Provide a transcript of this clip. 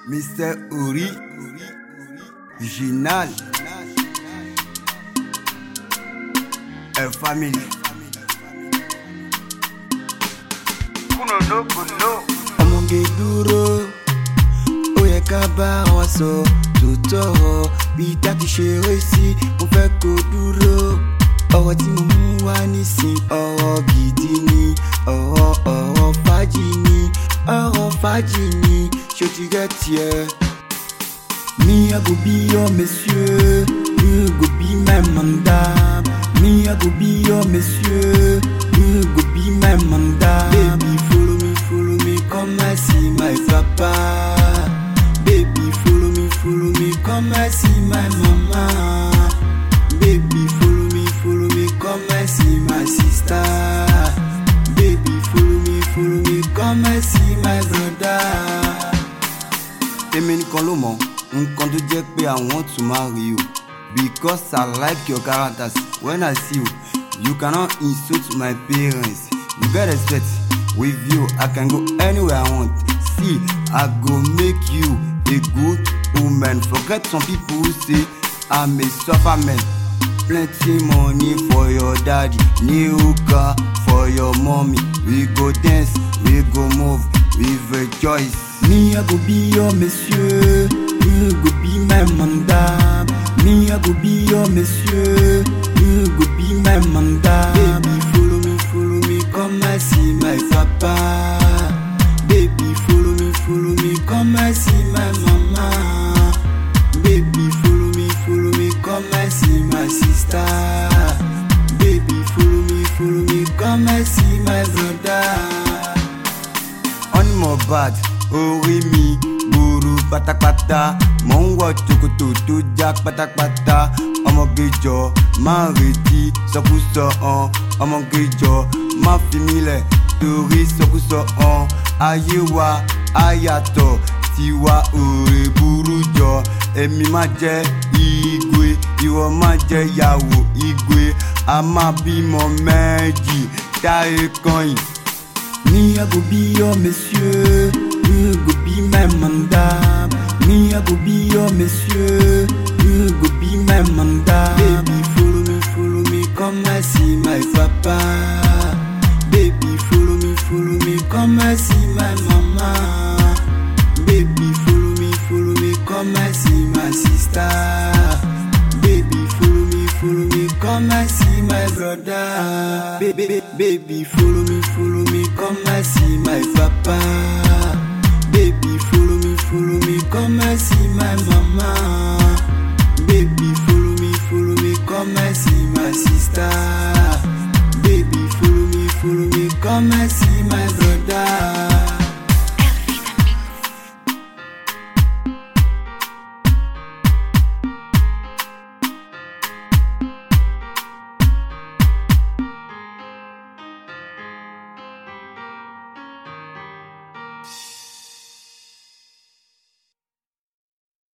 Mr. Uri, Ginal, El Family. ọmọge dúró ó yẹ ká bá wa sọ tòótọ́ bí tákì ṣe ré sí mo fẹ́ kó dúró ọ̀rọ̀ tí mo mú wá nísìn ọ̀rọ̀ gidi ni ọ̀rọ̀ ọ̀rọ̀ fàájì ni ọ̀rọ̀ fàájì ni ṣó ti rẹ́ tiẹ̀. Me, I go be your monsieur. You go be my mandam. Me, I go be your monsieur. You go be my mandam. Baby, follow me, follow me, come and see my papa. Baby, follow me, follow me, come and see my mama. Baby, follow me, follow me, come and see my sister. Baby, follow me, follow me, come and see my brother. èmi nìkan ló mọ nǹkan tó jẹ́ pé i want to marry you because i like your characters when i see you you cannot insult my parents you get respect with you i can go anywhere i want see i go make you a good woman forget some people who say i'm a suffer man plenty money for your daddy new car for your mommy we go dance we go move we rejoice. Me, I go be your monsieur. You go be my mandam. Me, I go be your monsieur. You go be my mandam. Baby, follow me, follow me, come and see my papa. Baby, follow me, follow me, come and see my mama. Baby, follow me, follow me, come and see my sister. Baby, follow me, follow me, come and see my brother. on Mohbad orí mi gbòòrò pátápátá mò ń wọ tòkòtò tó já pátápátá ọmọgéjọ máa retí sọkúsọ hàn ọmọgéjọ má fi mí lẹ̀ torí sọkúsọ hàn ayé wa á yàtọ̀ tiwa òrè burú jọ èmi má jẹ́ igwe ìwọ má jẹ́ yàwó igwe a máa bímọ méjì táyé kan yìí. Me, I go be your monsieur. You go be my mandam. Me, I go be your monsieur. You go be my mandam. Baby, follow me, follow me, come and see my papa. Baby, follow me, follow me, come and see my mama. Baby, follow me, follow me, come and see my sister. Baby, follow me, follow me, come and see my brother. Baby, baby, follow me, follow me, come and see my papa. Baby, follow me, follow me, come and see my mama. Baby, follow me, follow me, come and see my sister. Baby, follow me, follow me, come and see my brother.